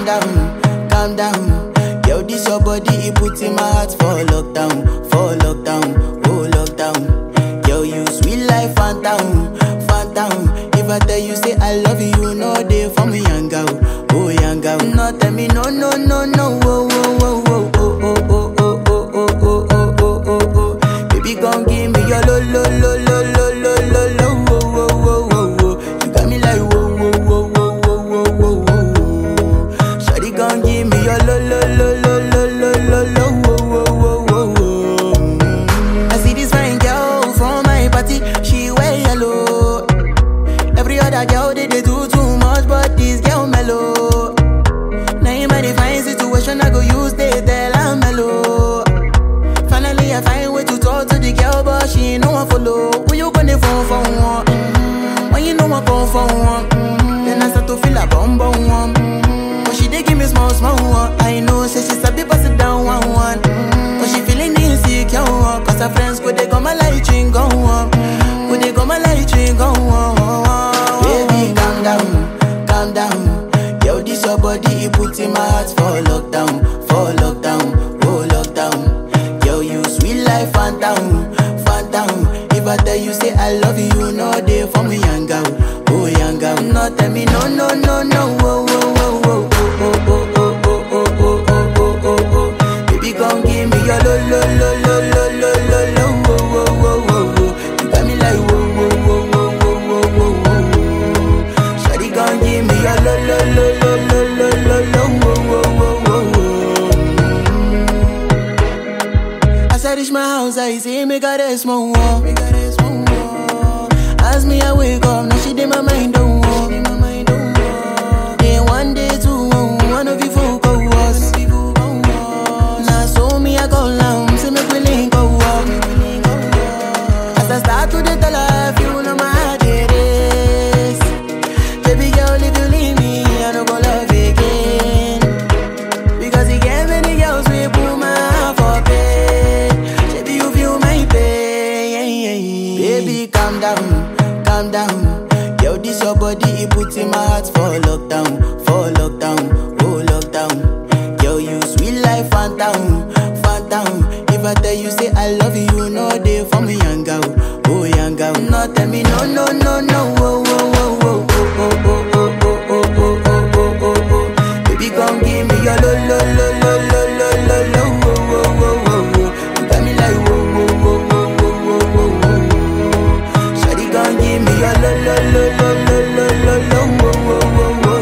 down, calm down. Yo, this your body, it put in my heart for lockdown, for lockdown, oh lockdown. Yo, you sweet life, phantom, phantom. If I tell you say I love you, you know they for me, young girl, oh young girl. No, tell me no, no, no, no, oh, oh, oh, oh, oh, oh, oh, oh, oh, oh, oh, oh, oh, oh. Baby, gon' give me your lo, lo, lo, lo, lo, lo, lo, lo, oh, oh, oh, oh, oh. You got me like whoa, whoa, whoa, whoa, whoa, whoa, whoa, whoa. Shawty gon' give me your lo, lo, lo, lo, lo, lo, lo, lo, oh, oh, oh, oh, oh. Mm. I see this fine girl from my party, she wear yellow. Every other girl they, they do too much, but this girl mellow. Now in my divine situation, I go use they tell I'm mellow. Finally, I find way to talk to the girl, but she ain't no one follow. Who you gonna phone for one? Mm-hmm. When you know I come for one, mm-hmm. then I start to feel a bum bum one. Mm-hmm. But she dey give me small small one. I know, say she sabi pass it down one one. Mm-hmm. But she feeling insecure, one. cause her friends could they come my light ring go on. Could they come my light ring go on? Baby, calm down, calm down. Yo, this your body, it put in my heart for lockdown, for lockdown, oh lockdown. Yo, you sweet life, phantom, phantom. If I tell you say I love you, you know they for me, young girl, oh young girl. No, tell me no, no, no, no, oh, oh, oh, oh, oh, oh, oh, oh, oh, oh, oh, oh, oh, oh. Baby, gon' give me your lo, lo, lo, lo, lo, lo, lo, lo, oh, oh, oh, oh, oh. You got me like whoa, whoa, whoa, whoa, whoa, whoa, whoa, whoa. Shawty gon' give me your lo, lo, lo, lo, lo, lo, lo, lo, oh, oh, oh, oh, oh. As I reach my house, I see me got a small wall. Me got a small wall. As me I wake up, now she did my mind don't walk. Then one day two, one of you folk go was. Now so me I go down, see me willing go walk. As I start to the tell her, you know my heart it is. Baby girl, if you leave me, I don't go love again. Because he gave many girls we put my heart for pain. Baby, you feel my pain. Baby, calm down, calm down. Yo, this your body, it put in my heart for lockdown, for lockdown, oh lockdown. Yo, you sweet life, phantom, phantom. If I tell you say I love you, you know they for me, young girl, oh young girl. No, tell me no, no, no, no, oh, oh, oh, oh, oh, oh, oh, oh, oh, oh, oh, oh, oh, oh. Baby, gon' give me your lo, lo, lo, lo, lo, lo, lo, lo, oh, oh, oh, oh, oh. You got me like whoa, whoa, whoa, whoa, whoa, whoa, whoa, whoa. Shawty gon' give me your lo, lo, lo, lo, lo, lo, lo, lo, oh, oh, oh, oh, oh.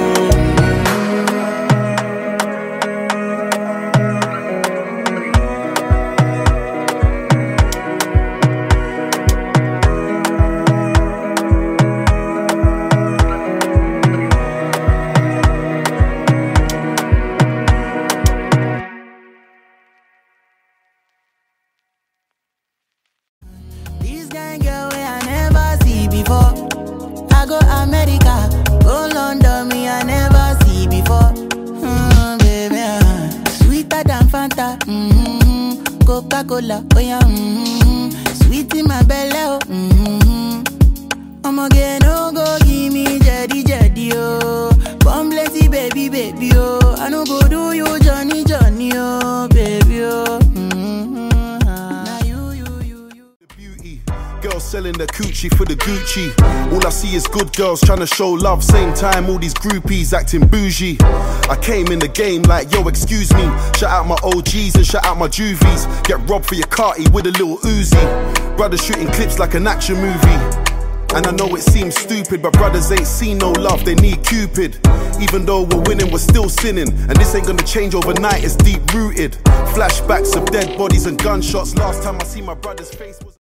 This kind girl way I never see before. I go America, go London, me I never see before. Mm, baby, ah. sweeter than Fanta. Mm, Coca Cola, oh yeah. Mm, sweet in my belly, oh. Mm, I'ma get no go give me jetty jetty, oh. Come blessy baby, baby, oh. I no go do you Johnny Johnny, oh, baby, oh. Mm, ah. Now you, you, you, you. the beauty. Girls selling the coochie for the Gucci. All I see is good girls trying to show love. Same time, all these groupies acting bougie. I came in the game like, yo, excuse me. Shout out my OGs and shout out my juvies. Get robbed for your carty with a little Uzi. Brothers shooting clips like an action movie. And I know it seems stupid, but brothers ain't seen no love, they need Cupid. Even though we're winning, we're still sinning. And this ain't gonna change overnight, it's deep rooted. Flashbacks of dead bodies and gunshots. Last time I see my brother's face was.